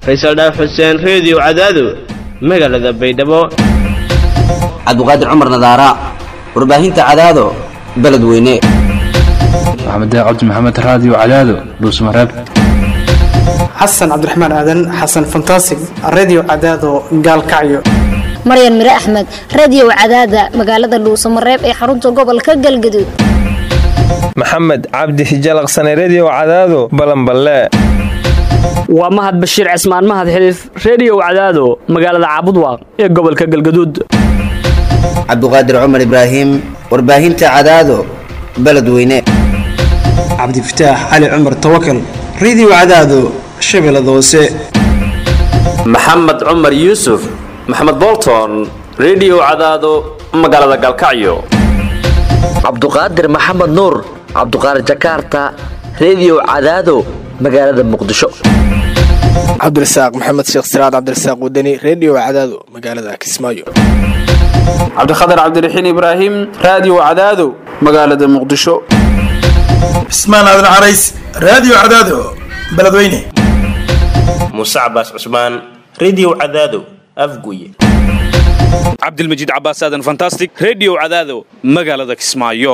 faysal dhaaf xuseen reediyo cadaado magaalada baydhabo cabdiqaadir cumar nadaara warbaahinta cadaado beledweyne maxamed cabdi maxamed raadiyo cadaado dhuusmareeb xasan cabdiraxmaan aadan xasan fantasig radio cadaado gaalkacyo maryan mire axmed radiyow cadaada magaalada dhuusamareeb ee xarunta gobolka galgaduud maxamed cabdi hijalaqsane rediyow cadaado balanballe waa mahad bashiir cismaan mahad xiliif rediyow cadaado magaalada caabudwaaq ee gobolka galgaduud cabdiqaadir cumar ibraahim warbaahinta cadaado beledweyne cabdifataax cali cumar tawakal radio cadaado shabeellada hoose maxamed cumar yuusuf maxamed bolton rediyow cadaado magaalada galkacyo cabduqaadir maxamed nuur cabduqaadir jakarta rediyow cadaado magaalada muqdisho cabdirasaaq maxamed sheekh siraad cabdirasaaq wadani rediyo cadaado magaalada kismaayo cabdikhatar cabdiraxiin ibraahim raadiyo cadaado magaalada muqdisho cismaan aadan carays raadiyo cadaado beledweyne muuse cabaas cusmaan rediyo cadaado afguye cabdilmajiid cabaas aadan fantastic rediyo cadaado magaalada kismaayo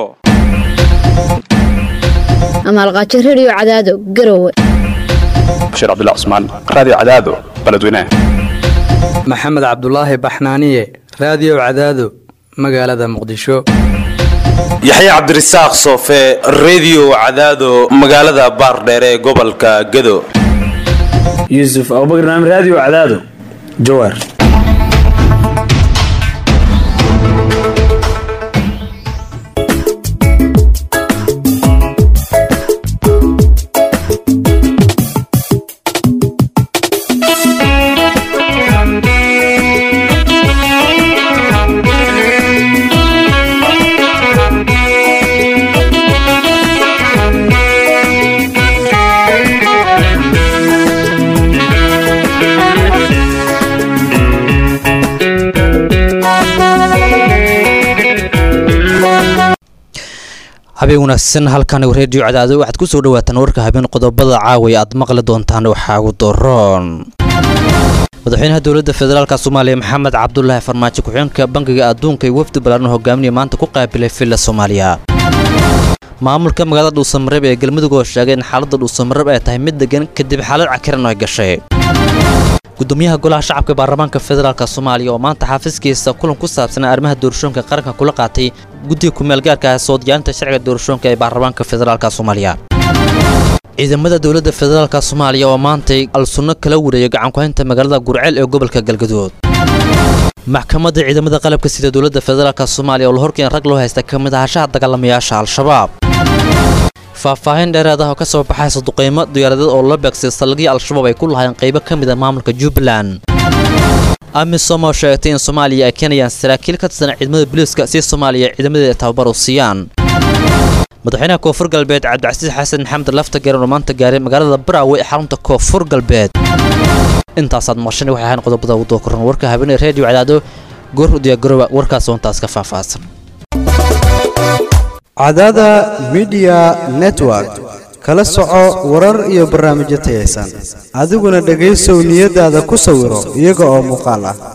amaalqaajo rediyo cadaado garowe bashiir cabdullah cusmaan raadiyo cadaado beledweyne maxamed cabdulaahi baxnaaniye raadiyo cadaado magaalada muqdisho yaxye cabdirasaaq soofe rediyo cadaado magaalada baardheere ee gobolka gado yuusuf abubakar naam raadiyo cadaado jawaar habeen wanaagsan halkan reediyo cadaado waxaad ku soo dhawaataan warka habeen qodobada caawa aad maqli doontaan waxaa ugu doroon madaxweynaha dowladda federaalk soomaaliya maxamed cabdulaahi farmaajo ku-xigeenka bangiga adduunka iyo wafdi balaaran hogaaminaya maanta ku qaabilay villa soomaaliya maamulka magaalada dhuusamareeb ee galmudug oo sheegay in xaaladda dhuusamareeb ay tahay mid degan kadib xaalad cakiran ay gashay gudoomiyaha golaha shacabka baarlamaanka federaalk soomaaliya oo maanta xaafiskiisa kulan ku saabsanaa arrimaha doorashooyinka qaranka kula qaatay guddiga kumeelgaarka ah soo diyaarinta sharciga doorashooyinka ee baarlamaanka federaalk soomaaliya ciidamada dowladda federaalk soomaaliya oo maantay al-sunno kala wareeyay gacankuhaynta magaalada gurceel ee gobolka galgaduud maxkamadda ciidamada qalabka sida dowladda federaalk soomaaliya oo la horkeen rag loo haysta ka mid ahashaha dagaalamayaasha al-shabaab faahfaahin dheeraad ah oo ka soo baxaysa duqaymo diyaaradeed oo la beegsay saldhigii al-shabaab ay ku lahayn qaybo ka mid a maamulka jubbaland amisom oo sheegtay in soomaaliya ay keenayaan saraakiil ka tirsan ciidamada booliiska si soomaaliya ciidamadeeda tababar u siiyaan madaxweynaha koonfur galbeed cabdicasiis xasan maxamed lafta garan oo maanta gaaray magaalada baraawe ee xarunta koonfur galbeed intaasaad maqshan waxay ahayn qodobada ugu dookoran warka habeenee reediyo cadaado goor u diyaagarowa warkaas oo intaas ka faahfaahsan cadaada midiya network kala soco warar iyo barnaamijyo tayaysan adiguna dhegaysow niyadaada ku sawiro iyaga oo muuqaal ah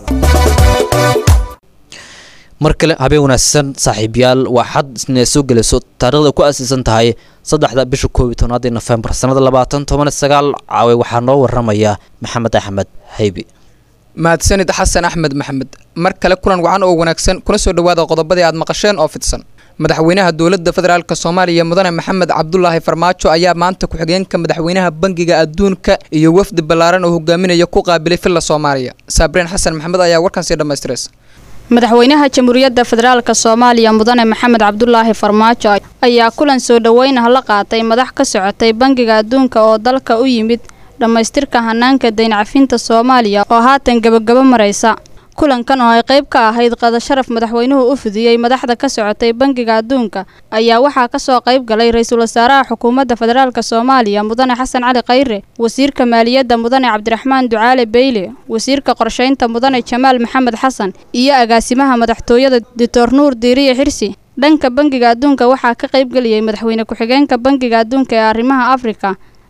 mar kale habeen wanaagsan saaxiibayaal waa xad isna soo gelayso taarikhda ku aasiisan tahay saddexda bisha koob iyo tobnaadii nofembar sannada labaatan toban sagaal caawe waxaa noo waramaya maxamed axmed haybi mahadsanid xasan axmed maxamed mar kale kulan wacan oo wanaagsan kuna soo dhowaada qodobadii aad maqasheen oo fidsan madaxweynaha dowladda federaalk soomaaliya mudane maxamed cabdulaahi farmaajo ayaa maanta ku-xigeenka madaxweynaha bangiga adduunka iyo wafdi ballaaran oo hogaaminaya ku qaabilay villa soomaaliya saabreen xasan maxamed ayaa warkan sii dhammaystiraysa madaxweynaha jamhuuriyadda federaalk soomaaliya mudane maxamed cabdulaahi farmaajo ayaa kulan soo dhoweynah la qaatay madax ka socotay bangiga adduunka oo dalka u yimid dhammaystirka hanaanka dayn cafinta soomaaliya oo haatan gebagabo maraysa kulankan oo ay qayb ka ahayd qada sharaf madaxweynuhu u fidiyey madaxda ka socotay bangiga adduunka ayaa waxaa kasoo qayb galay ra-iisul wasaaraha xukuumadda federaalk soomaaliya mudane xasan cali khayre wasiirka maaliyadda mudane cabdiraxmaan ducaale beyle wasiirka qorshaynta mudane jamaal maxamed xasan iyo agaasimaha madaxtooyada doctor nuur diiriye xirsi dhanka bangiga adduunka waxaa ka qayb geliyey madaxweyne ku-xigeenka bangiga adduunka ee arrimaha afrika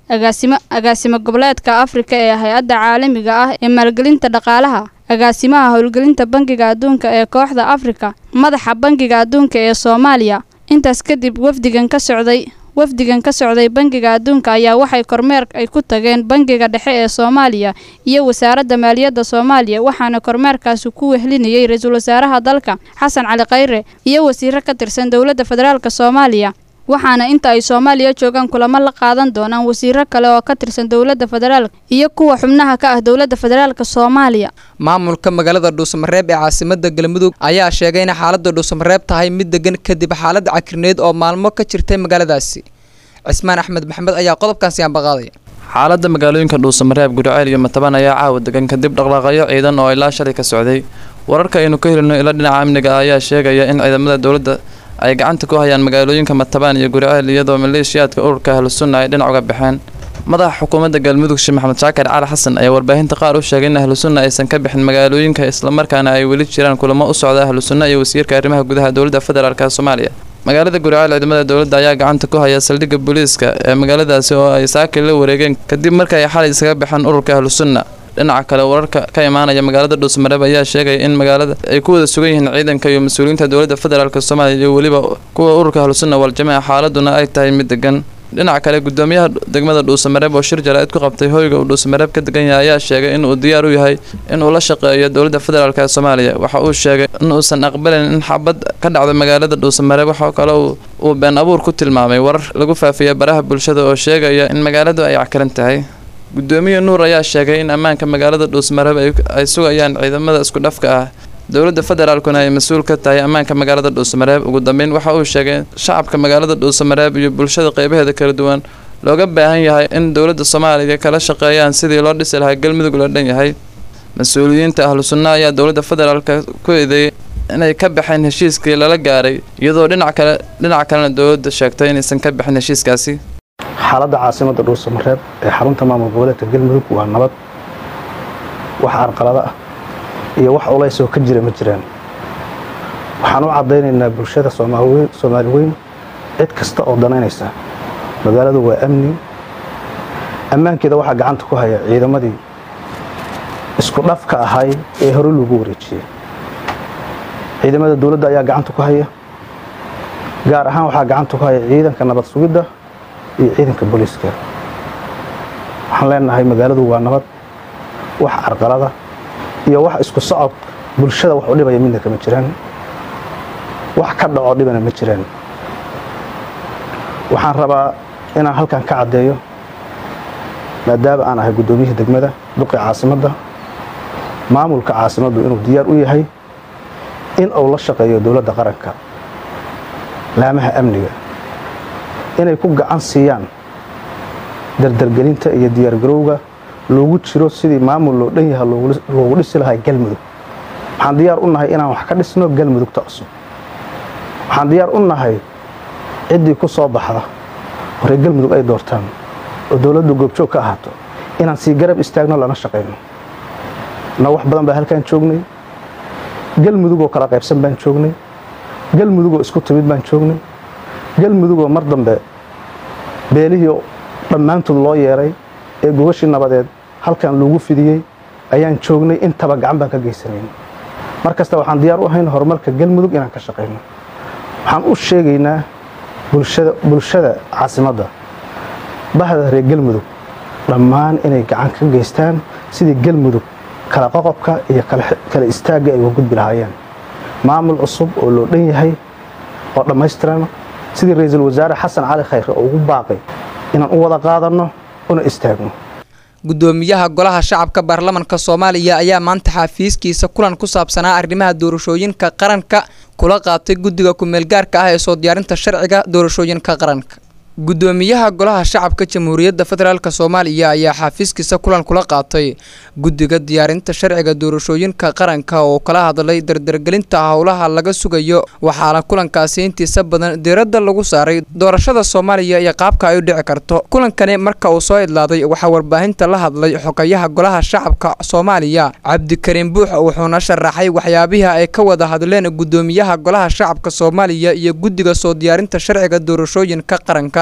agaasimo agaasimo goboleedka afrika ee hay-adda caalamiga ah ee maalgelinta dhaqaalaha agaasimaha howlgelinta bangiga adduunka ee kooxda afrika madaxa bangiga adduunka ee soomaaliya intaas kadib wafdigan ka socday wafdigan ka socday bangiga adduunka ayaa waxay kormeer ay ku tageen bangiga dhexe ee soomaaliya iyo wasaaradda maaliyadda soomaaliya waxaana kormeerkaasi ku wehlinayay ra-iisul wasaaraha dalka xasan cali khayre iyo wasiiro ka tirsan dowladda federaalk soomaaliya waxaana inta ay soomaaliya joogaan kulamo la qaadan doonaan wasiiro kale oo ka tirsan dowladda federaalk iyo kuwa xubnaha ka ah dowladda federaalk soomaaliya maamulka magaalada dhuusamareeb ee caasimada galmudug ayaa sheegay in xaalada dhuusamareeb tahay mid degan kadib xaalad cakrineed oo maalmo ka jirtay magaaladaasi cismaan axmed maxamed ayaa qodobkaasi ambaqaadaya xaaladda magaalooyinka dhuusamareeb gudceel iyo mataban ayaa caawa degan kadib dhaqdhaqaaqyo ciidan oo ilaa shalay ka socday wararka aynu ka helino ila dhinaca amniga ayaa sheegaya in ciidamada dowladda ay gacanta ku hayaan magaalooyinka matabaan iyo guriceel iyadoo maleeshiyaadka ururka ahlusunna ay dhinac uga baxeen madaxa xukuumadda galmudug sheekh maxamed shaakir cali xasan ayaa warbaahinta qaar u sheegay in ahlusunna aysan ka bixin magaalooyinka islamarkaana ay weli jiraan kulamo u socda ahlusunna iyo wasiirka arrimaha gudaha dowladda federaalk soomaaliya magaalada guriceel ciidamada dowladda ayaa gacanta ku haya saldhigga booliiska ee magaaladaasi oo ay saakir la wareegeen kadib markii ay xalay isaga baxeen ururka ahlusunna dhinaca kale wararka ka imaanaya magaalada dhuusmareeb ayaa sheegaya in magaalada ay ku wada sugan yihiin ciidanka iyo mas-uuliyiinta dowladda federaalk soomaaliya iyo weliba kuwa ururka ahlusunna waljamaaca xaaladuna ay tahay mid degan dhinaca kale gudoomiyaha degmada dhuusamareeb oo shir jaraa'id ku qabtay hoyga uu dhuusamareeb ka degan yahay ayaa sheegay in uu diyaar u yahay in uu la shaqeeyo dowladda federaalk ee soomaaliya waxa uu sheegay in uusan aqbalin in xabad ka dhacdo magaalada dhuusamareeb waxa kale uu been abuur ku tilmaamay warar lagu faafiyay baraha bulshada oo sheegaya in magaaladu ay cakaran tahay gudoomiye nuur ayaa sheegay in ammaanka magaalada dhuusmareeb ay sugayaan ciidamada isku dhafka ah dowladda federaalkuna ay mas-uul ka tahay ammaanka magaalada dhuusamareeb ugu dambeyn waxa uu sheegay shacabka magaalada dhuusamareeb iyo bulshada qeybaheeda kala duwan looga baahan yahay in dowladda soomaaliya kala shaqeeyaan sidii loo dhisi lahaa galmudug loo dhan yahay mas-uuliyiinta ahlu sunna ayaa dowladda federaalk ku eedeeyay inay ka baxeen heshiiskii lala gaaray iyadoo dhinac kale dhinaca kalena dowladda sheegtay inaysan ka bixin heshiiskaasi xaaladda caasimadda dhuusamareeb ee xarunta maamul goboleedka galmudug waa nabad wax arqalada ah iyo wax ulays oo ka jira ma jiraan waxaan u caddaynaynaa bulshada soomaali weyn cid kasta oo danaynaysa magaaladu waa amni ammaankeeda waxaa gacanta ku haya ciidamadii isku dhafka ahay ee hore loogu wareejiyey ciidamada dowladda ayaa gacanta ku haya gaar ahaan waxaa gacanta ku haya ciidanka nabad sugidda iyo ciidanka booliiska waxaan leenahay magaaladu waa nabad wax carqalada iyo wax isku socod bulshada wax u dhibaya midna kama jiraan wax ka dhaco dhibana ma jiraan waxaan rabaa inaan halkan ka caddeeyo maadaama aan ahay guddoomiyihii degmada duqi caasimadda maamulka caasimaddu inuu diyaar u yahay in uu la shaqeeyo dowladda qaranka laamaha amniga inay ku gacan siiyaan dardargelinta iyo diyaargarowga loogu jiro sidii maamul loo dhan yaha loogu dhisi lahaa galmudug waxaan diyaar u nahay inaan wax ka dhisno galmudugta cusub waxaan diyaar u nahay ciddii ku soo baxda horey galmudug ay doortaan oo dowladdu goobjoog ka ahaato inaan sii garab istaagno lana shaqayno na wax badan baa halkaan joognay galmudugoo kala qaybsan baan joognay galmudugoo isku timid baan joognay galmudugoo mar dambe beelihii dhammaantood loo yeeray ee gogashii nabadeed halkan loogu fidiyey ayaan joognay intaba gacan baan ka geysanayn mar kasta waxaan diyaar u ahayn horumarka galmudug inaan ka shaqayno waxaan u sheegaynaa bulshada caasimadda bahda reer galmudug dhammaan inay gacan ka geystaan sidii galmudug kala qoqobka iyo kala istaagga ay uga gudbi lahaayeen maamul cusub oo loo dhan yahay oo dhammaystiran sidii ra-iisul wasaare xasan cali khayre oo ugu baaqay inaan u wada qaadanno una istaagno gudoomiyaha golaha shacabka baarlamanka soomaaliya ayaa maanta xafiiskiisa kulan ku saabsanaa arrimaha doorashooyinka qaranka kula qaatay guddiga ku-meelgaarka ah ee soo diyaarinta sharciga doorashooyinka qaranka gudoomiyaha golaha shacabka jamhuuriyadda federaalk soomaaliya ayaa xafiiskiisa kulan kula qaatay guddiga diyaarinta sharciga doorashooyinka qaranka oo kala hadlay dardargelinta howlaha laga sugayo waxaana kulankaasi intiisa badan diiradda lagu saaray doorashada soomaaliya iyo qaabka ay u dhici karto kulankani marka uu soo idlaaday waxaa warbaahinta la hadlay xogayaha golaha shacabka soomaaliya cabdikariin buux wuxuuna sharaxay waxyaabihii ay ka wada hadleen gudoomiyaha golaha shacabka soomaaliya iyo guddiga soo diyaarinta sharciga doorashooyinka qaranka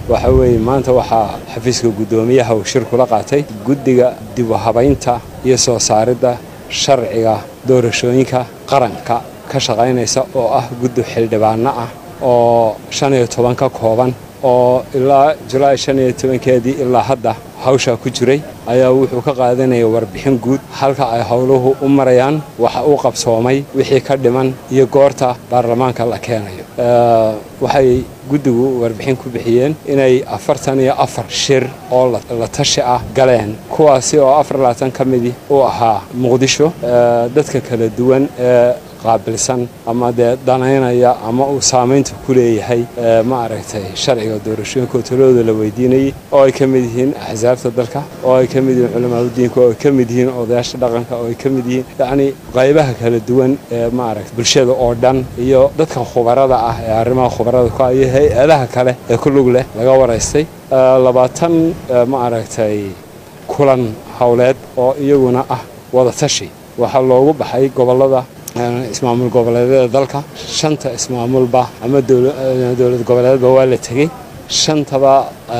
waxa weeye maanta waxaa xafiiska guddoomiyaha uu shir kula qaatay guddiga dib u habaynta iyo soo saaridda sharciga doorashooyinka qaranka ka shaqaynaysa oo ah guddi xildhibaano ah oo shan iyo toban ka kooban oo ilaa julaay shan iyo tobankeedii ilaa hadda hawshaa ku jiray ayaa wuxuu ka qaadanaya warbixin guud halka ay howluhu u marayaan waxa uu qabsoomay wixii ka dhiman iyo goorta baarlamaanka la keenayo waxay guddigu warbixin ku bixiyeen inay afartan iyo afar shir oo la tashi ah galeen kuwaasi oo afar labaatan ka midi u ahaa muqdisho dadka kala duwan ee qaabilsan ama dee danaynaya ama uu saamaynta ku leeyahay ma aragtay sharciga doorashooyinka talooda la weydiinayay oo ay ka mid yihiin axsaabta dalka oo ay ka mid yihiin culamaadudiinka oo ay ka mid yihiin odayaasha dhaqanka oo ay ka mid yihiin yacni qaybaha kala duwan ee ma aragtay bulshada oo dhan iyo dadka khubarada ah ee arrimaha khubarada ku iyo hay-adaha kale ee ku lug leh laga waraystay labaatan ma aragtay kulan howleed oo iyaguna ah wada tashi waxaa loogu baxay gobollada ismaamul goboleedyada dalka shanta ismaamulba ama dowlad goboleedba waa la tegey shantaba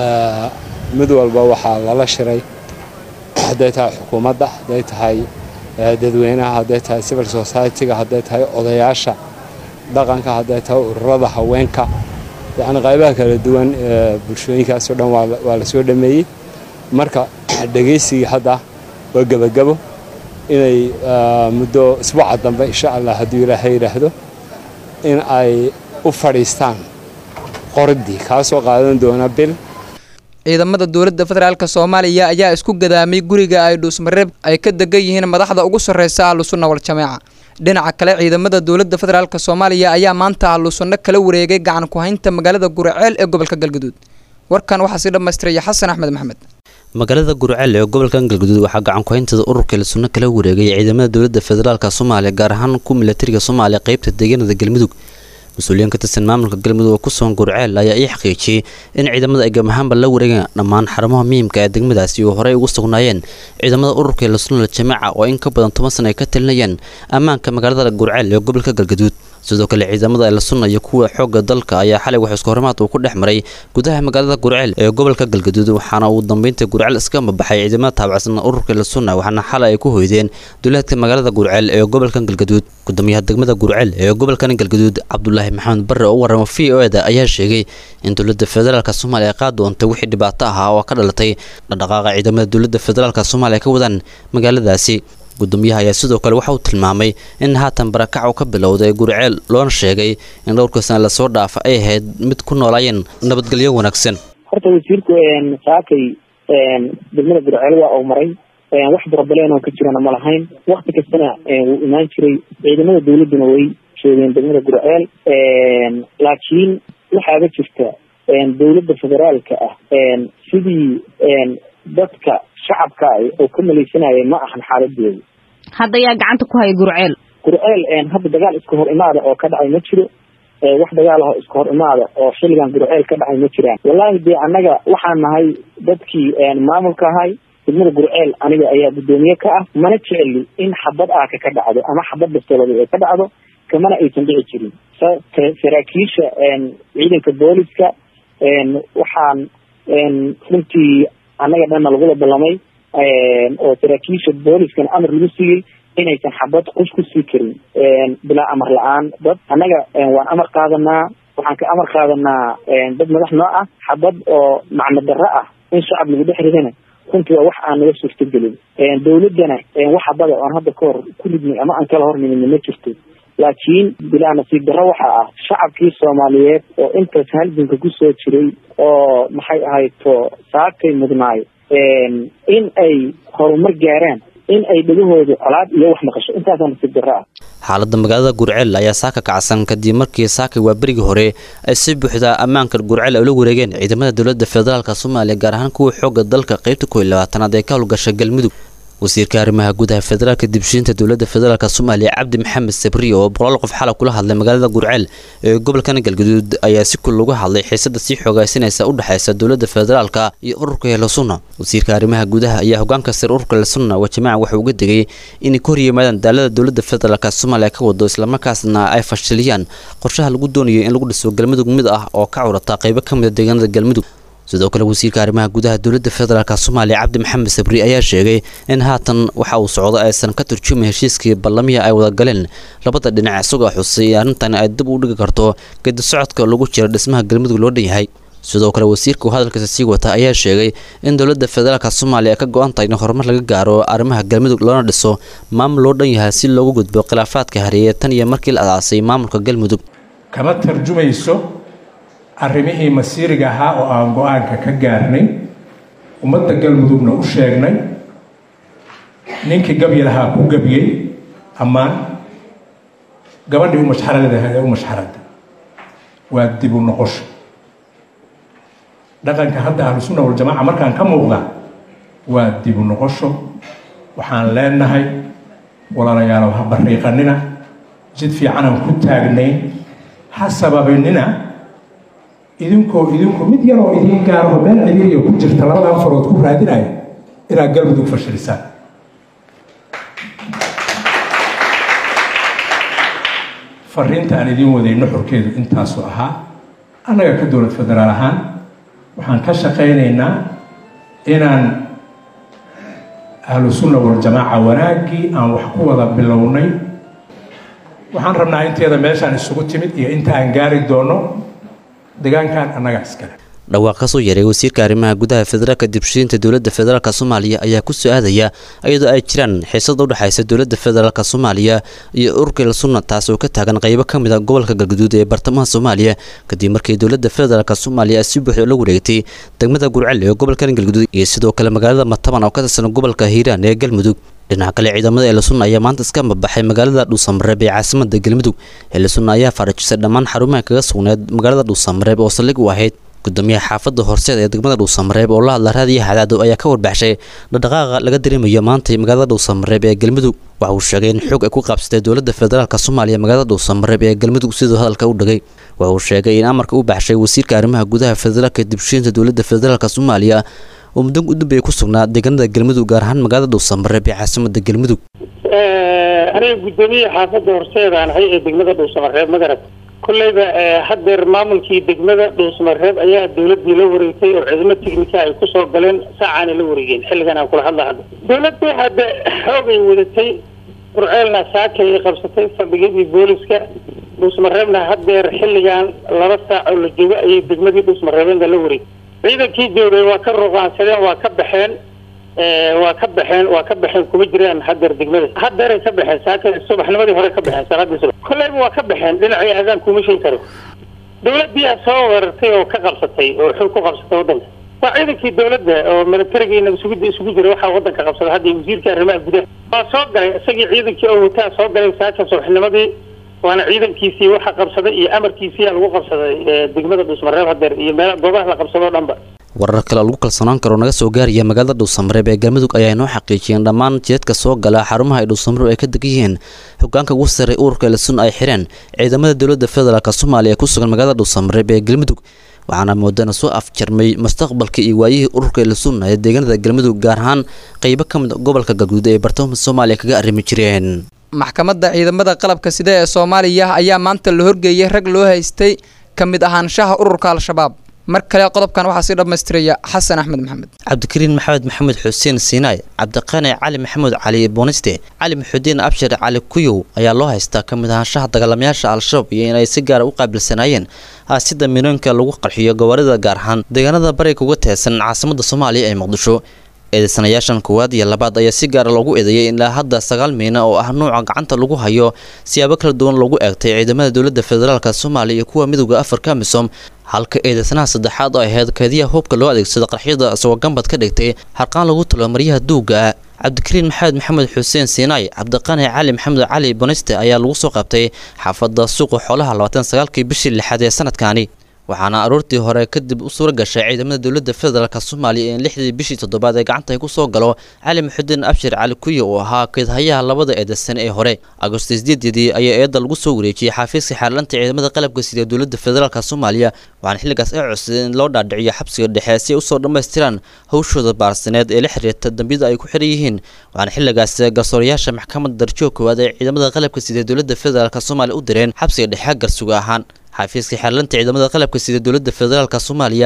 mid walba waxaa lala shiray hadday tahay xukuumadda hadday tahay dadweynaha hadday tahay civil society-ga hadday tahay odayaasha dhaqanka hadday tahay ururada haweenka yacni qaybaha kala duwan ee bulshooyinkaasoo dhan waa la soo dhameeyey marka dhegaysigii hadda waa gebagabo inay muddo isbuuca dambe insha allah hadduu ilaahay yidhaahdo in ay u fadhiistaan qoridii kaasoo qaadan doona bil ciidamada dowladda federaalk soomaaliya ayaa isku gadaamay guriga ay dhuusmareeb ay ka degan yihiin madaxda ugu sarreysa ahlusunna wal-jameeca dhinaca kale ciidamada dowladda federaalk soomaaliya ayaa maanta ahlusunno kala wareegay gacan ku-haynta magaalada guraceel ee gobolka galgaduud warkan waxaa sii dhammaystiraya xasan axmed maxamed magaalada gurceel ee gobolkan galgaduud waxaa gacan ku-hayntada ururka ilsunno kala wareegay ciidamada dowladda federaalk soomaaliya gaar ahaan ku milatariga soomaaliya qeybta deegaanada galmudug mas-uuliyiin ka tirsan maamulka galmudug oo kusugan gurceel ayaa ii xaqiijiyey in ciidamada ay gamahaanba la wareegeen dhammaan xarumaha muhiimka ee degmadaasi oo horey ugu sugnaayeen ciidamada ururka ilsunno jamaaca oo in ka badan toban sana ay ka talinayeen ammaanka magaalada gurceel ee gobolka galgaduud sidoo kale ciidamada elsunna iyo kuwa xoogga dalka ayaa xalay wax isku horimaad uu ku dhex maray gudaha magaalada gurceel ee gobolka galgaduud waxaana uu dambeynta gurceel iska mabaxay ciidamada taabacsan ururka elsunna waxaana xalay ay ku hoydeen duleedka magaalada gurceel ee gobolkan galgaduud gudoomiyaha degmada gurceel ee gobolkan galgaduud cabdulaahi maxamed barre oo u warrama v o eda ayaa sheegay in dowladda federaalk soomaaliya qaad doontay wixii dhibaato ahaa oo ka dhalatay dhaqdhaqaaqa ciidamada dowladda federaalk soomaaliya ka wadaan magaaladaasi gudoomiyaha ayaa sidoo kale waxa uu tilmaamay in haatan barakac uu ka bilowday gurceel loona sheegay in dhowrka sana lasoo dhaafa ay ahayd mid ku noolaayeen nabadgelyo wanaagsan horta wasiirku saakay degmada gurceel waa uu maray wax broblem oo ka jirana ma lahayn wakti kastana wuu imaan jiray ciidamada dawladduna way joogeen degmada gurceel laakiin waxaaba jirta dowladda federaalka ah sidii dadka shacabka oo ka malaysanaya ma ahan xaaladeedu hadda yaa gacanta ku haya gurceel gurceel hadda dagaal iska hor imaada oo ka dhacay ma jiro wax dagaal ah oo iska hor imaada oo xilligan gurceel ka dhacay ma jiraan wallaahi dee annaga waxaan nahay dadkii maamulka ahay degmada gurceel aniga ayaa guddoomiye ka ah mana jeceli in xabad aaka ka dhacdo ama xabad bastoolada ay ka dhacdo kamana aysan dhici jirin saraakiisha ciidanka booliska waxaan runtii annaga dhanna lagula ballamay oo saraakiisha booliskana amar lagu siiyey inaysan xabad qus ku sii karin bilaa amar la-aan dad annaga waan amar qaadanaa waxaan ka amar qaadanaa dad madax noo ah xabad oo macno darro ah in shacab lagu dhex ridana runtii waa wax aan naga suurtagelin dawladdana wax xabada oon hadda ka hor ku ridnay ama aan kala hornimin ma jirto laakiin bilaa nasiib darro waxa ah shacabkii soomaaliyeed oo intaas halganka kusoo jiray oo maxay ahayto saakay mudnaay in ay horumar gaaraan in ay dhegahooda colaad iyo wax maqasho intaasaa nasiib darro ah xaaladda magaalada gurceel ayaa saaka kacsan kadib markii saakay waa berigii hore ay si buuxda ammaanka gurceel ay ula wareegeen ciidamada dowladda federaalk soomaaliya gaar ahaan kuwa xoogga dalka qaybta kow iyo labaatanaad ee ka howlgasha galmudug wasiirka arrimaha gudaha federaalka dibshiinta dowladda federaalk soomaaliya cabdi maxamed sabri oo boqolaal qof xalay kula hadlay magaalada gurceel ee gobolkan galgaduud ayaa si kul uga hadlay xiisada sii xoogaysanaysa u dhexaysa dowladda federaalka iyo ururka helsunna wasiirka arrimaha gudaha ayaa hogaanka sare ururka helsunna waa jamaaca waxa uga degay inay ka horyimaadaan daalada dowladda federaalk soomaaliya ka wado islamarkaasna ay fashiliyaan qorshaha lagu doonayo in lagu dhiso galmudug mid ah oo ka curata qaybo ka mida deegaanada galmudug sidoo kale wasiirka arrimaha gudaha dowladda federaalk soomaaliya cabdi maxamed sabri ayaa sheegay in haatan waxa uu socdo aysan ka turjumayn heshiiskii ballamihii ay wada galeen labada dhinac isagoo xusay in arrintan ay dib u dhigi karto gedi socodka lagu jira dhismaha galmudug loo dhan yahay sidoo kale wasiirka uu hadalkiisa sii wata ayaa sheegay in dowladda federaalk soomaaliya ay ka go-an tahay in horumar laga gaaro arrimaha galmudug loona dhiso maamul loo dhan yahay si loogu gudbo khilaafaadka hareeye tan iyo markii la adaasay maamulka galmudug kama tarjumayso arrimihii masiiriga ahaa oo aan go-aanka ka gaarnay ummadda galmudugna u sheegnay ninkii gabyi lahaa ku gabyey ammaan gabadhii u mashxaradaha ee u mashxarada waa dib u noqosho dhaqanka hadda ahlusunna waljamaaca markaan ka muuqda waa dib u noqosho waxaan leenahay walaalayaalow ha bariiqanina jid fiicanaan ku taagnayn ha sababinina idinkoo idinku mid yaroo idiin gaaraho meel ciriiriya ku jirta labadan farood ku raadinaya inaad galmudug fashilisaan fariinta aan idiin waday nuxurkeedu intaasu ahaa annaga ka dowlad federaal ahaan waxaan ka shaqaynaynaa inaan ahlu sunna waljamaaca wanaaggii aan wax ku wada bilownay waxaan rabnaa inteeda meeshaan isugu timid iyo inta aan gaari doono deegaankan annaga iskale dhawaaq kasoo yaray wasiirka arrimaha gudaha federaalka dibshiinta dowladda federaalk soomaaliya ayaa ku soo aadaya iyadoo ay jiraan xiisada u dhexaysa dowladda federaalk soomaaliya iyo ururka sunna taas oo ka taagan qaybo ka mid a gobolka galguduud ee bartamaha soomaaliya kadib markii dowladda federaalk soomaaliya si buuxda la wareegtay degmada gurcel ee gobolka galguduud iyo sidoo kale magaalada mataban oo ka tirsan gobolka hiiraan ee galmudug dhinaca kale ciidamada eelasunna ayaa maanta iska mabaxay magaalada dhuusamareeb ee caasimada galmudug eelasunna ayaa farajisay dhammaan xarumaha kaga sugneed magaalada dhuusamareeb oo saldhig u ahayd gudoomiyaha xaafadda horseed ee degmada dhuusamareeb oo la hadla raadiyaha cadaado ayaa ka warbaxshay dhaqdhaqaaqa laga dareemayo maantay magaalada dhuusamareeb ee galmudug waxa uu sheegay in xoog ay ku qaabsatay dowladda federaalk soomaaliya magaalada dhuusamareeb ee galmudug siduu hadalka u dhagay waxa uu sheegay in amarka u baxshay wasiirka arrimaha gudaha federaalka dibshiinta dowladda federaalk soomaaliya oo muddo u dambeeya ku sugnaa deegaanada galmudug gaar ahaan magaalada dhuusamareeb ee caasimada galmudug aniga guddoomiye xaafadda horseedaan ahay ee degmada dhuusamareeb magarad kolleyba haddeer maamulkii degmada dhuusamareeb ayaa dowladii la wareegtay oo ciidamo tignika ay kusoo galeen saacaana la wareegeen xilligan aan kula hadla hadda dowladdu hadda xoogay wadatay qurceelna saakay ay qabsatay fadhigidii booliska dhuusamareebna haddeer xilligan laba saac oo la joogo ayay degmadii dhuusamareebeedna la wareegtay ciidankii joogay waa ka ruqaansadeen waa ka baxeen waa ka baxeen waa ka baxeen kuma jiraan haddeer degmada haddeeray ka baxeen saaka subaxnimadii hore ka baxeen salaadii subax kolleyba waa ka baxeen dhinacii aadaan kuma sheegi karo dowladii aa soo weerartay oo ka qabsatay oo xul ku qabsatay waddanka waa ciidankii dowladda oo militariga nagsugida isugu jira waxaa waddanka qabsada hadda wasiirka arrimaha gudaha waa soo galay isagii ciidankii oo wataa soo galay saaka subaxnimadii waana ciidankiisii waxa qabsaday iyo amarkiisii lagu qabsaday degmada dhuusmareeb hadeer iyo meel goobaha la qabsadoo dhanba warar kale oo lagu kalsoonaan karo naga soo gaaraya magaalada dhuusamareeb ee galmudug ayaa inoo xaqiijiyeen dhammaan jeedka soo gala xarumaha ay dhuusamareeb ay ka degan yihiin hogaanka ugu sarray ururka elsun ay xireen ciidamada dowladda federaalk soomaaliya ee ku sugan magaalada dhuusamareeb ee galmudug waxaana moodana soo afjarmay mustaqbalka iyo waayihii ururka elsun ee deegaanada galmudug gaar ahaan qaybo ka mid gobolka galguud ee bartamaha soomaaliya kaga arrimi jireen maxkamadda ciidamada qalabka sida ee soomaaliya ayaa maanta la horgeeyay rag loo haystay ka mid ahaanshaha ururka al-shabaab mar kale qodobkan waxaa sii dhammaystiraya xasan axmed maxamed cabdikariin maxamed maxamed xuseen siinaay cabdiqaani cali maxamuud cali booniste cali maxudiin abshir cali kuyow ayaa loo haystaa ka mid ahaanshaha dagaalamayaasha al-shabaab iyo inay si gaara u qaabilsanaayeen aasida miinoonka lagu qarxiyo gawaarida gaar ahaan deegaanada bariga uga teesan caasimada soomaaliya ee muqdisho eedeysanayaashan koowaad iyo labaad ayaa si gaara loogu eedeeyay ilaa hadda sagaal miina oo ah nuuca gacanta lagu hayo siyaabo kala duwan loogu eegtay ciidamada dowladda federaalk soomaaliya iyo kuwa midooda afrika misom halka eedeysanaha saddexaad oo ahayd keediyaha hubka loo adeegsada qarxyada isagoo gambad ka dhigtay harqaan lagu talo maryaha duuga cabdikariin maxamed maxamed xuseen siinaay cabdiqani cali maxamed cali boniste ayaa lagu soo qabtay xaafadda suuqa xoolaha labaatan sagaalkii bishii lixaad ee sanadkaani waxaana aroortii hore kadib u suura gashay ciidamada dowladda federaalk soomaaliya in lixdii bishii toddobaad ee gacanta ay ku soo galo cali maxudiin abshir cali kuya oo ahaa keedhayaha labada eedesan ee hore agosto sideededii ayaa eedda lagu soo wareejiyey xafiiska xaarlanta ciidamada qalabka sida dowladda federaalk soomaaliya waxaana xilligaas ay codsadeen in loo dhaadhiciyo xabsiga dhexe si ay usoo dhammaystiraan hawshooda baarsaneed ee la xiriirta dambiyada ay ku xiran yihiin waxaana xilligaas garsoorayaasha maxkamadda darjoog koowaad ee ciidamada qalabka sida dowladda federaalk soomaaliya u direen xabsiga dhexe garsuga ahaan xafiiska xeerlanta ciidamada qalabka sida dowladda federaalk soomaaliya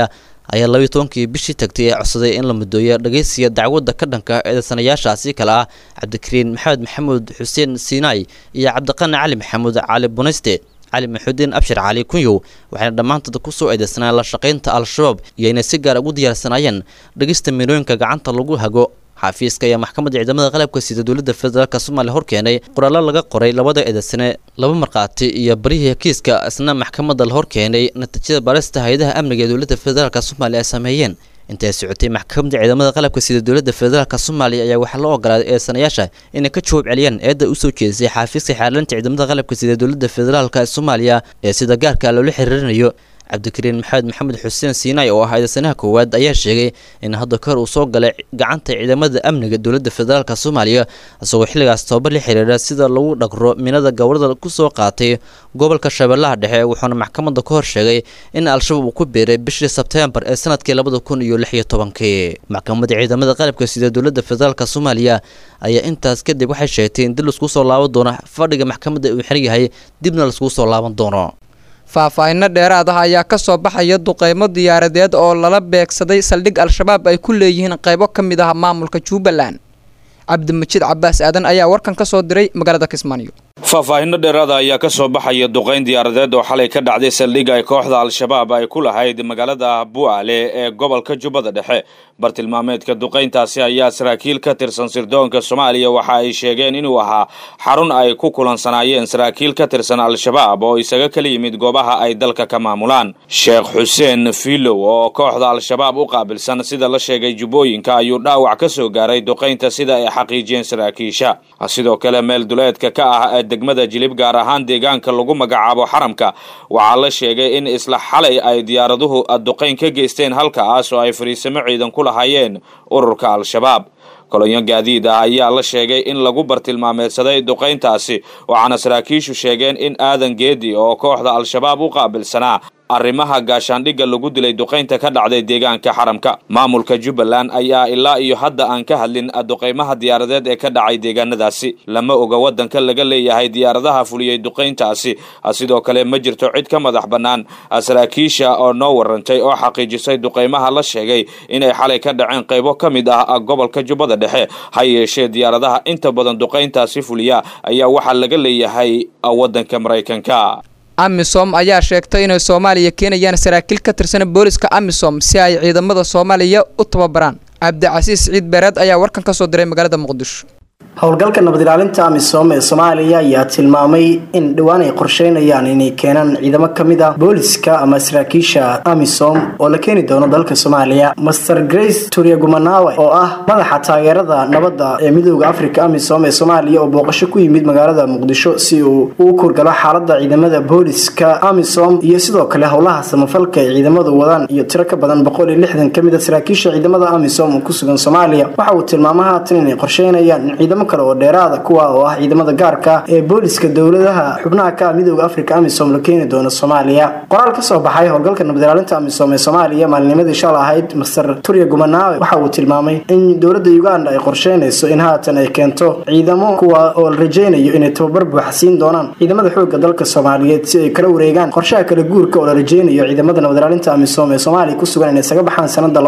ayaa labayo tobankii bishii tagtay ee codsaday in la mudooyo dhageysiga dacwadda ka dhanka eedeysanayaashaasi kale ah cabdikariin maxamed maxamuud xuseen siinaay iyo cabdiqani cali maxamuud cali bunayste cali maxuudiin abshir cali kunyow waxayna dhammaantood ku soo eedeysanaan la shaqaynta al-shabaab iyo inay si gaar ugu diyaarsanaayeen dhegista miilooyinka gacanta lagu hago xafiiska ayaa maxkamadda ciidamada qalabka sida dowladda federaalk soomaaliya hor keenay qoraallo laga qoray labada eedeysane laba markhaati iyo barihii kiiska isna maxkamadda la hor keenay natiijada baarista hay-adaha amniga ee dowladda federaalk soomaaliya ay sameeyeen intay socotay maxkamadda ciidamada qalabka sida dowladda federaalk soomaaliya ayaa waxaa loo ogolaaday eedeysanayaasha inay ka jawaab celiyaan eedda usoo jeedisay xafiiska xeerlinta ciidamada qalabka sida dowladda federaalk soomaaliya ee sida gaarka loola xiriirinayo cabdikariin maxamed maxamed xuseen siinaay oo ah eedeysanaha koowaad ayaa sheegay in hadda kahor uu soo galay gacanta ciidamada amniga dowladda federaalk soomaaliya isagoo xilligaas tababar la xiriira sida lagu dhaqro minada gowrada kusoo qaatay gobolka shabeellaha dhexe wuxuuna maxkamadda ka hor sheegay in al-shabaab uu ku biiray bishii sebteembar ee sanadkii labada kun iyo lix iyo tobankii maxkamadda ciidamada qalabka sida dowladda federaalk soomaaliya ayaa intaas kadib waxay sheegtay in dib laisku soo laaban doono fadhiga maxkamadda uu xiran yahay dibna laiskugu soo laaban doono faahfaahinno dheeraad ah ayaa ka soo baxaya duqeymo diyaaradeed oo lala beegsaday saldhig al-shabaab ay ku leeyihiin qaybo ka mid ah maamulka jubbaland cabdimajiid cabaas aadan ayaa warkan ka soo diray magaalada kismaayo faahfaahinno dheeraada ayaa ka soo baxaya duqayn diyaaradeed oo xalay ka dhacday saldhigga ay kooxda al-shabaab ay ku lahayd magaalada bu'aale ee gobolka jubbada dhexe bartilmaameedka duqayntaasi ayaa saraakiil ka tirsan sirdoonka soomaaliya waxa ay sheegeen inuu ahaa xarun ay ku kulansanaayeen saraakiil ka tirsan al-shabaab oo isaga kala yimid goobaha ay dalka ka maamulaan sheekh xuseen filow oo kooxda al-shabaab u qaabilsan sida la sheegay jubbooyinka ayuu dhaawac ka soo gaaray duqaynta sida ay xaqiijiyeen saraakiisha sidoo kale meel duleedka ka ah degmada jilib gaar ahaan deegaanka lagu magacaabo xaramka waxaa la sheegay in isla xalay ay diyaaraduhu duqayn ka geysteen halkaas oo ay fariisamo ciidan ku lahaayeen ururka al-shabaab kolonyo gaadiid ah ayaa la sheegay in lagu bartilmaameedsaday duqayntaasi waxaana saraakiishu sheegeen in aadan geedi oo kooxda al-shabaab u qaabilsanaa arrimaha gaashaandhigga lagu dilay duqaynta ka dhacday deegaanka xaramka maamulka jubbaland ayaa ilaa iyo hadda aan ka hadlin duqaymaha diyaaradeed ee ka dhacay deegaanadaasi lama oga waddanka laga leeyahay diyaaradaha fuliyey duqayntaasi sidoo kale ma jirto cid ka madax bannaan saraakiisha oo noo warantay oo xaqiijisay duqaymaha la sheegay inay xalay ka dhaceen qaybo ka mid ah gobolka jubbada dhexe ha yeeshee diyaaradaha inta badan duqayntaasi fuliya ayaa waxaa laga leeyahay waddanka maraykanka amisom ayaa sheegtay inay soomaaliya keenayaan saraakiil ka tirsan booliska amisom si ay ciidamada soomaaliya u tababaraan cabdicasiis ciid beereed ayaa warkan ka soo diray magaalada muqdisho howlgalka nabad ilaalinta amisom ee soomaaliya ayaa tilmaamay in dhowaan ay qorsheynayaan inay keenaan ciidamo ka mid ah booliska ama saraakiisha amisom oo la keeni doono dalka soomaaliya master grace turyagumanawe oo ah madaxa taageerada nabadda ee midooda africa amisom ee soomaaliya oo booqasho ku yimid magaalada muqdisho si uu u kurgalo xaalada ciidamada booliska amisom iyo sidoo kale howlaha samafalka ay ciidamadu wadaan iyo tiro ka badan boqol iyo lixdan ka mid a saraakiisha ciidamada amisom oo ku sugan soomaaliya waxa uu tilmaama haatan inay qorsheynayaan in ciidamo kale oo dheeraada kuwa oo ah ciidamada gaarka ee booliska dowladaha xubnaha ka midooda africa amisom la keeni doono soomaaliya qoraal ka soo baxay howlgalka nabad ilaalinta amisom ee soomaaliya maalinimadii shal ahayd master turya gumanawe waxa uu tilmaamay in dowladda uganda ay qorsheynayso in haatan ay keento ciidamo kuwa oo la rajeynayo inay tababar buuxa siin doonaan ciidamada xooga dalka soomaaliyeed si ay kala wareegaan qorshaha kala guurka oo la rajeynayo ciidamada nabad ilaalinta amisom ee soomaaliya ku sugan inay isaga baxaan sanada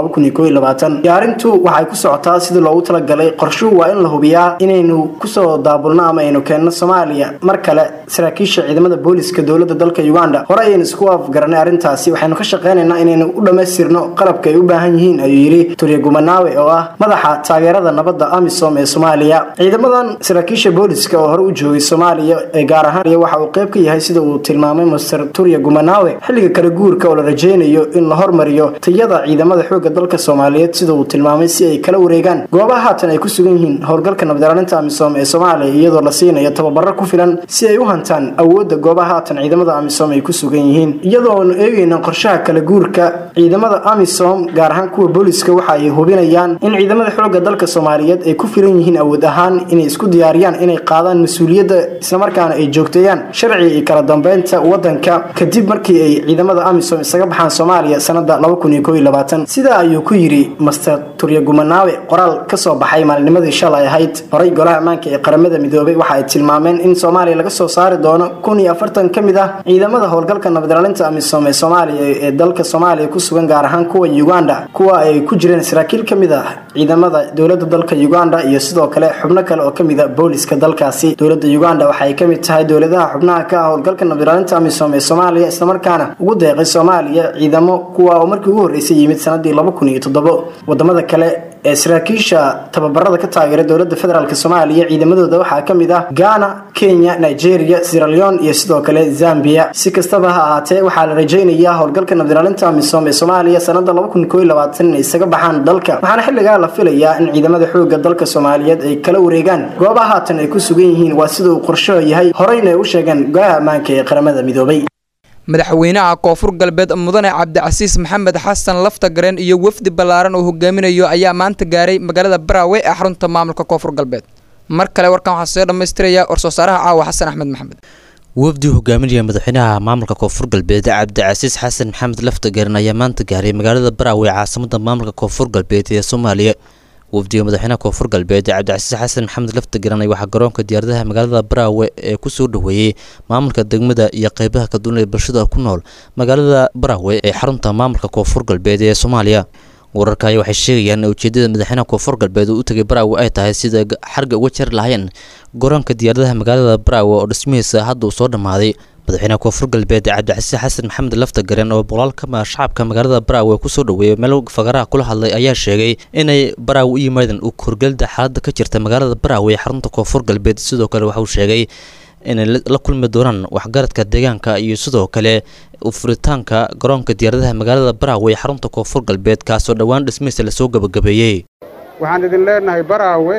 diyaarintu waxay ku socotaa sidii loogu talagalay qorshuhu waa in la hubiyaa inaynu kusoo daabulno ama aynu keenno soomaaliya mar kale saraakiisha ciidamada booliska dowlada dalka uganda hore ayaynu isku afgaranay arrintaasi waxaynu ka shaqeynaynaa inaynu u dhammaystirno qalabka ay u baahan yihiin ayuu yidhi turya gumanawe oo ah madaxa taageerada nabadda amisom ee soomaaliya ciidamadan saraakiisha booliska oo hore u joogay soomaaliya ee gaar ahaan waxa uu qayb ka yahay sida uu tilmaamay master turya gumanawe xilliga kala guurka oo la rajeynayo in la hormariyo tayada ciidamada xooga dalka soomaaliyeed sida uu tilmaamay si ay kala wareegaan goobaha haatan ay ku sugan yihiin howlgalka nabad ilaalinta amisom ee soomaaliya iyadoo la siinayo tababaro ku filan si ay u hantaan awoodda goobaha haatan ciidamada amisom ay ku sugan yihiin iyadoonu eegayna qorshaha kala guurka ciidamada amisom gaar ahaan kuwa booliska waxa ay hubinayaan in ciidamada xooga dalka soomaaliyeed ay ku filan yihiin awood ahaan inay isku diyaariyaan inay qaadaan mas-uuliyadda islamarkaana ay joogteeyaan sharciga iyo kala dambeynta wadanka kadib markii ay ciidamada amisom isaga baxaan soomaaliya sanada sidaa ayuu ku yidhi master turya gumanawe qoraal kasoo baxay maalinimadii shalay ahayd saaray golaha ammaanka ee qaramada midoobay waxa ay tilmaameen in soomaaliya laga soo saari doono kun iyo afartan ka mid ah ciidamada howlgalka nabadilaalinta amisom ee soomaaliya ee dalka soomaaliya ku sugan gaar ahaan kuwa uganda kuwa ay ku jireen saraakiil ka mid ah ciidamada dowlada dalka uganda iyo sidoo kale xubno kale oo kamid a booliska dalkaasi dowlada uganda waxa ay kamid tahay dowladaha xubnaha ka ah howlgalka nabadilaalinta amisom ee soomaaliya islamarkaana ugu deeqay soomaaliya ciidamo kuwa oo markii ugu horreysay yimid sanadii laba kun iyo toddobo wadamada kale ee saraakiisha tababarada ka taageera dowlada federaalk soomaaliya ciidamadooda waxaa kamid ah ghana kenya nigeria sieraleon iyo sidoo kale zambia si kastaba ha ahaatee waxaa la rajaynayaa howlgalka nabadilaalinta amisom ee soomaaliya sanada inay isaga baxaan dalka waxaana xilligaa la filayaa in ciidamada xooga dalka soomaaliyeed ay kala wareegaan goobaha haatan ay ku sugan yihiin waa sida uu qorshaho yahay horeyna ay u sheegeen golaha ammaanka ee qaramada midoobay madaxweynaha koonfur galbeed mudane cabdicasiis maxamed xasan lafta gareen iyo wafdi ballaaran oo hogaaminayo ayaa maanta gaaray magaalada baraawe ee xarunta maamulka koonfur galbeed mar kale warkan waxaa soo dhammaystiraya war-soosaaraha caawa xasan axmed maxamed wafdi hogaaminaya madaxweynaha maamulka koonfur galbeed cabdicasiis xasan maxamed laftagaran ayaa maanta gaaray magaalada baraawe caasimada maamulka koonfur galbeed ee soomaaliya wafdiga madaxweynaha koonfur galbeed cabdicasiis xasan maxamed laftagaran waxaa garoonka diyaaradaha magaalada baraawe ee kusoo dhaweeyey maamulka degmada iyo qeybaha kaduwan ee bulshada ku nool magaalada baraawe ee xarunta maamulka koonfur galbeed ee soomaaliya wararka ayaa waxay sheegayaan in ujeedada madaxweynaha koonfur galbeed uu u tegay baraawe ay tahay sida xarga uga jari lahayn garoonka diyaaradaha magaalada baraawe oo dhismihiisa hadda uu soo dhammaaday madaxweynaha koonfur galbeed cabdicasiis xasan maxamed laftagaren oo boqolaal ka mid shacabka magaalada baraawe kusoo dhaweeyay meel fagaraha kula hadlay ayaa sheegay inay baraawe u yimaadeen u korgelida xaaladda ka jirta magaalada baraawe ee xarunta koonfur galbeed sidoo kale waxauu sheegay inay la kulmi doonaan waxgaradka deegaanka iyo sidoo kale furitaanka garoonka diyaaradaha magaalada baraawe ee xarunta koonfur galbeed kaasoo dhowaan dhismihiisa lasoo gabagabeeyey waxaan idin leenahay baraawe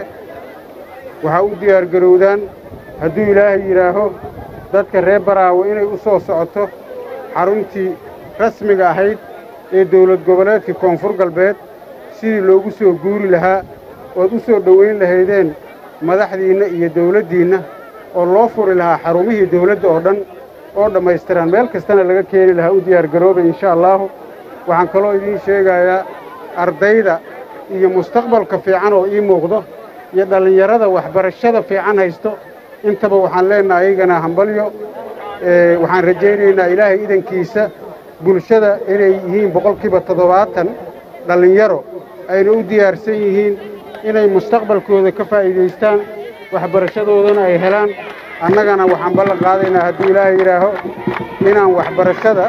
waxaa u diyaargarowdaan hadduu ilaahay yidhaaho dadka reer baraawe inay u soo socoto xaruntii rasmiga ahayd ee dawlad goboleedka koonfur galbeed sidii loogu soo guuri lahaa ood u soo dhowayn lahaydeen madaxdiinna iyo dawladdiinna oo loo furi lahaa xarumihii dawladda oo dhan oo dhammaystiran meel kastana laga keeni lahaa u diyaargaroobay insha allaahu waxaan kaloo idiin sheegayaa ardayda iyo mustaqbalka fiican oo ii muuqdo iyo dhallinyarada waxbarashada fiican haysto intaba waxaan leennahay ayagana hambalyo waxaan rajaynaynaa ilaahay idankiisa bulshada inay yihiin boqolkiiba toddobaatan dhallinyaro ayna u diyaarsan yihiin inay mustaqbalkooda ka faa'iidaystaan waxbarashadoodana ay helaan annagana waxaan ballan qaadaynaa hadduu ilaahay yidhaaho inaan waxbarashada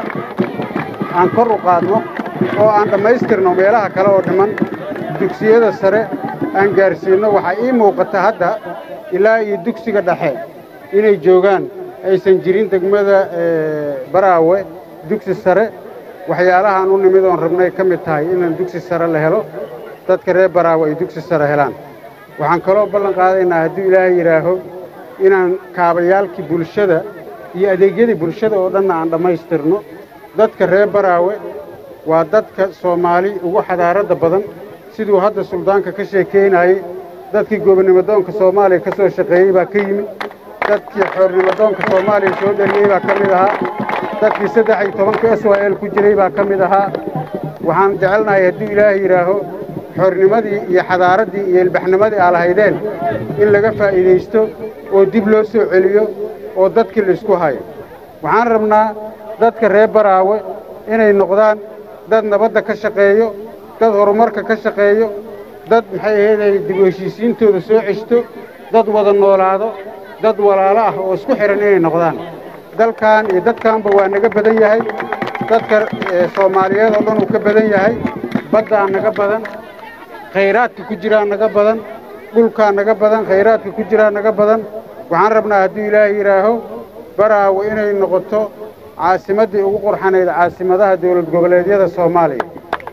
aan kor u qaadno oo aan dhammaystirno meelaha kale oo dhiman dugsiyada sare aan gaarsiinno waxaa ii muuqata hadda ilaa iyo dugsiga dhexe inay joogaan aysan jirin degmada baraawe dugsi sare waxyaalahaan u nimid oon rabnay ka mid tahay inaan dugsi sare la helo dadka reer baraawe ay dugsi sare helaan waxaan kaloo ballan qaadaynaa hadduu ilaahay yidhaaho inaan kaabayaalkii bulshada iyo adeegyadii bulshada oo dhanna aan dhammaystirno dadka reer baraawe waa dadka soomaali ugu xadaaradda badan siduu hadda suldaanka ka sheekaynayey dadkii gobonnimodoonka soomaaliya ka soo shaqeeyey baa ka yimid dadkii xoornimodoonka soomaaliya soo dhaliyey baa ka mid ahaa dadkii saddex iyo tobanka s y l ku jiray baa ka mid ahaa waxaan jecelnahay hadduu ilaahay yidhaaho xoornimadii iyo xadaaraddii iyo ilbaxnimadii aa lahaydeen in laga faa'iidaysto oo dib loo soo celiyo oo dadkii laisku hayo waxaan rabnaa dadka reer baraawe inay noqdaan dad nabadda ka shaqeeyo dad horumarka ka shaqeeyo dad maxay ahaydey dib u heshiisiintooda soo ceshto dad wada noolaado dad walaalo ah oo isku xidhan inay noqdaan dalkan iyo dadkanba waa naga badan yahay dadka soomaaliyeed oo dhan uu ka badan yahay baddaa naga badan khayraadka ku jiraa naga badan dhulkaa naga badan khayraadka ku jiraa naga badan waxaan rabnaa hadduu ilaahay yidhaaho baraawe inay noqoto caasimaddii ugu qurxanayd caasimadaha dawlad goboleedyada soomaaliya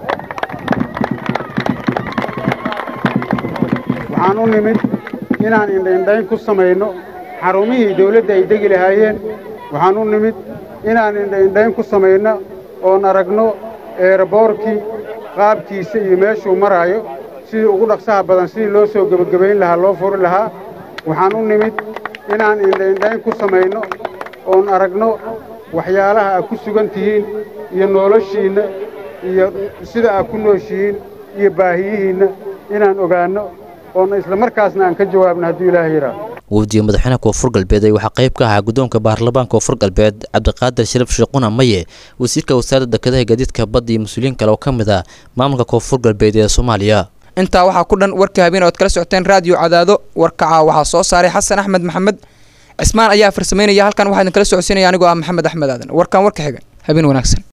waxaan u nimid inaan indhaindhayn ku samayno xarumihii dawladda ay degi lahaayeen waxaan u nimid inaan indhaindhayn ku samayno oon aragno eeraboorkii qaabkiisa iyo meeshuu maraayo sidii ugu dhaqsaha badan sidii loo soo gebagabayn lahaa loo furi lahaa waxaan u nimid inaan indhaindhayn ku samayno oon aragno waxyaalaha aad ku sugan tihiin iyo noloshiinna iyo sida aad ku nooshihiin iyo baahiyihiinna inaan ogaanno oona isla markaasna aan ka jawaabno hadduu ilaahay yidhaaho wafdiga madaxweynaha koonfur galbeed ee waxaa qayb ka ahaa guddoonka baarlamaanka koonfur galbeed cabdiqaadir sharaf sheekhuna maye wasiirka wasaaradda dekedaha gaadiidka badda iyo mas-uuliyiin kale oo ka mid ah maamulka koonfur galbeed ee soomaaliya intaa waxaa ku dhan warka habeen ood kala socoteen raadiyo cadaado warkaca waxaa soo saaray xasan axmed maxamed cismaan ayaa farsamaynaya halkan waxaa idin kala socodsiinaya anigoo ah maxamed axmed aadan warkan warka xiga habeen wanaagsan